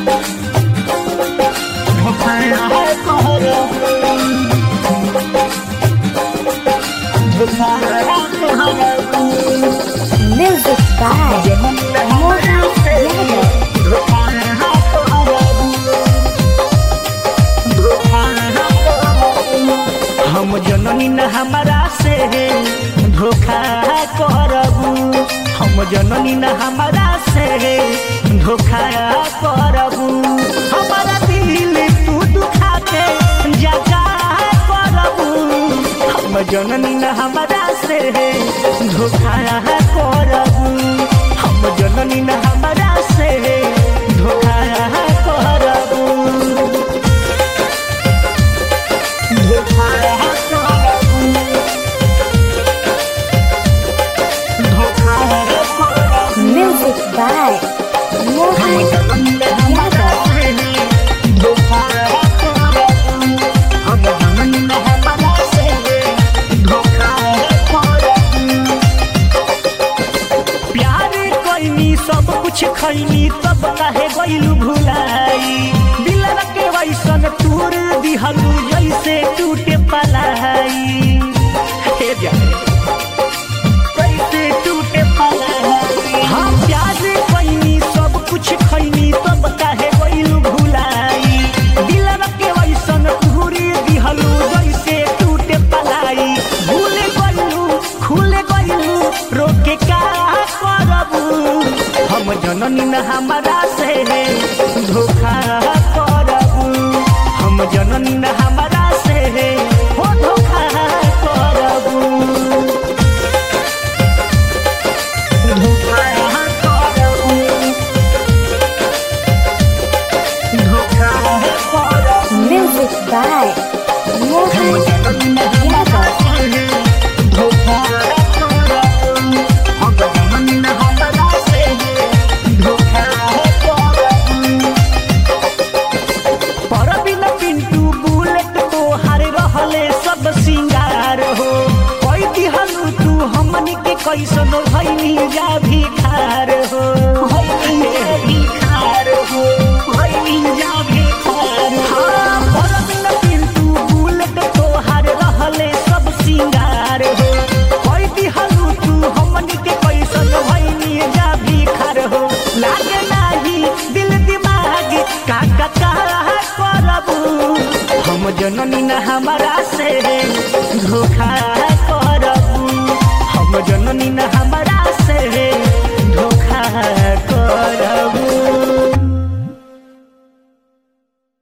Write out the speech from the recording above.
Music by Mohan Yadav. हम जननी न हमारा से धोखा करबू हम जननी न हमारा से धोखा करबू हमारा दिल तू दुखा के जगा करबू हम जननी न हमारा से धोखा करबू हम जननी न हमारा से धोखा करबू Music by Mohan Yadav. प्यार कैनी सब कुछ खैनी तब काहे गइलू भुलाई दिल के वैसन तूर दिहलू जैसे टूटे पलाई हे जाने कैसे टूटे पलाई हाँ प्यार कैनी सब कुछ खैनी तब काहे गइलू भुलाई दिल के वैसन तूर दिहलू जैसे टूटे पलाई भूल गइलू खुल गइलू रोके का करबू हम जननी न हमारा से धोखा करबू हम जननी न हमारा से हो धोखा करबू धोखा करबू धोखा करबू Music by Mohan Yadav. Parveen Pintu bullet तोहार रहले सब सिंगार हो कोई दिहलू तू हमनी के कैसन भैनी जा भिखार हो भैनी जा भिखार हो भैनी जा भिखार हाँ परबिन पिंटू बुलेट तोहार रहले सब सिंगार हो कोई दिहलू तू हमनी के कैसन भैनी जा भिखार हो लागे नाही दिल दिमाग का का का करबू हम जननी न हमारा से